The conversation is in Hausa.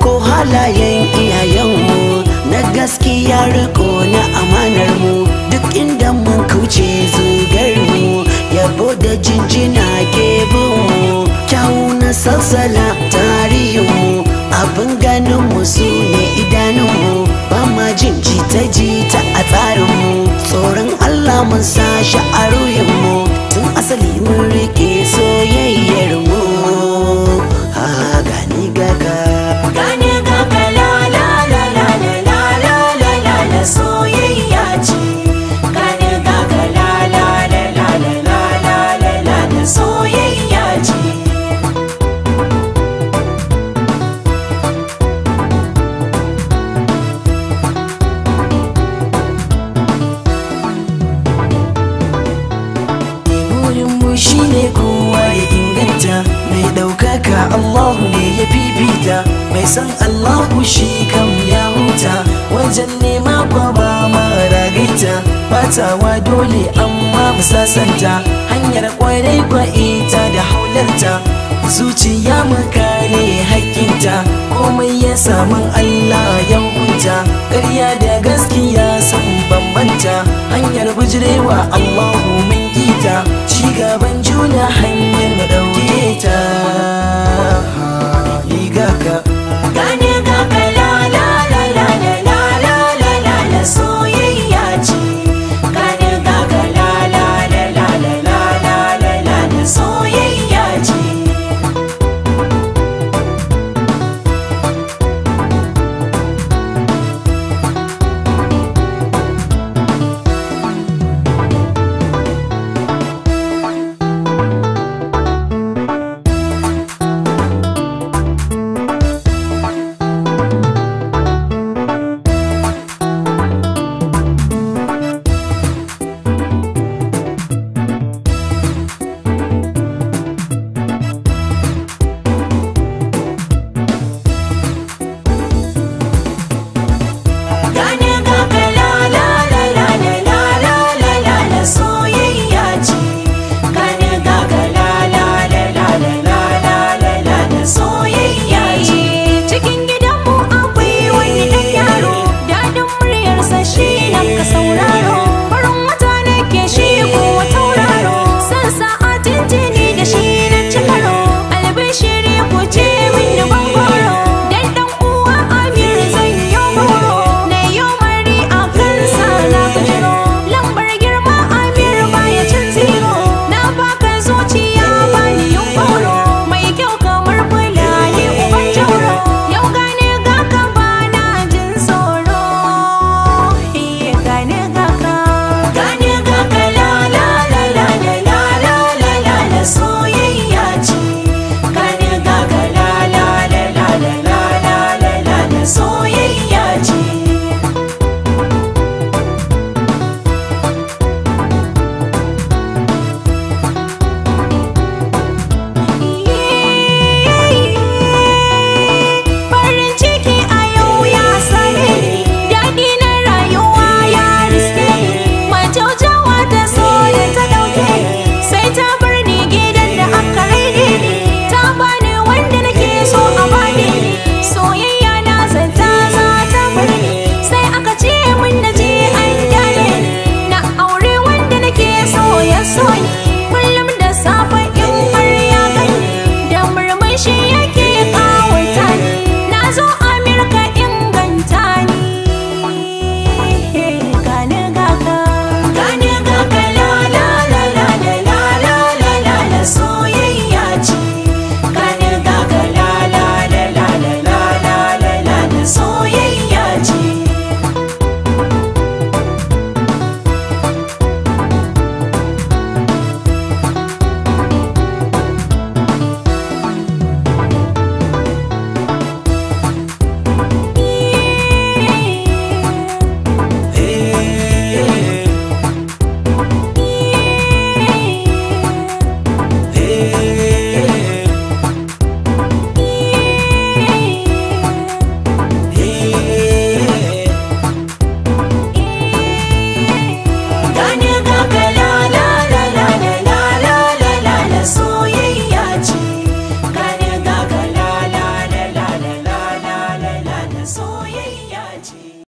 ɗauko halayen iyayenmu na gaskiya riko na amanar mu duk inda mun kauce zugar mu yabo da jinjina ke mu kyawu na sassala tarihinmu abin ganin mu su ne idanunmu ba ma jin jita jita a tsarinmu tsoron Allah mun sa shi a ruhinmu tun asali mun rike soyayyar mu ha gani gaga Gane gaga la la la la la la la la la la soyayya ce Gane gaga la la la la la la la la la la soyayya ce burinmu shi ne kowa ya inganta mai ɗaukaka Allahu ne ya fifita mai san Allahu shi kam ya huta wajen nema kwa ba ma ragaita batawa dole amma mu sasanta hanyar kwarai kwa ita da haularta zuciya mu kare haƙƙinta komai ya samun Allah ya hukunta ƙarya da gaskiya sun bambanta hanyar bijirewa Allahu mun kita ci gaban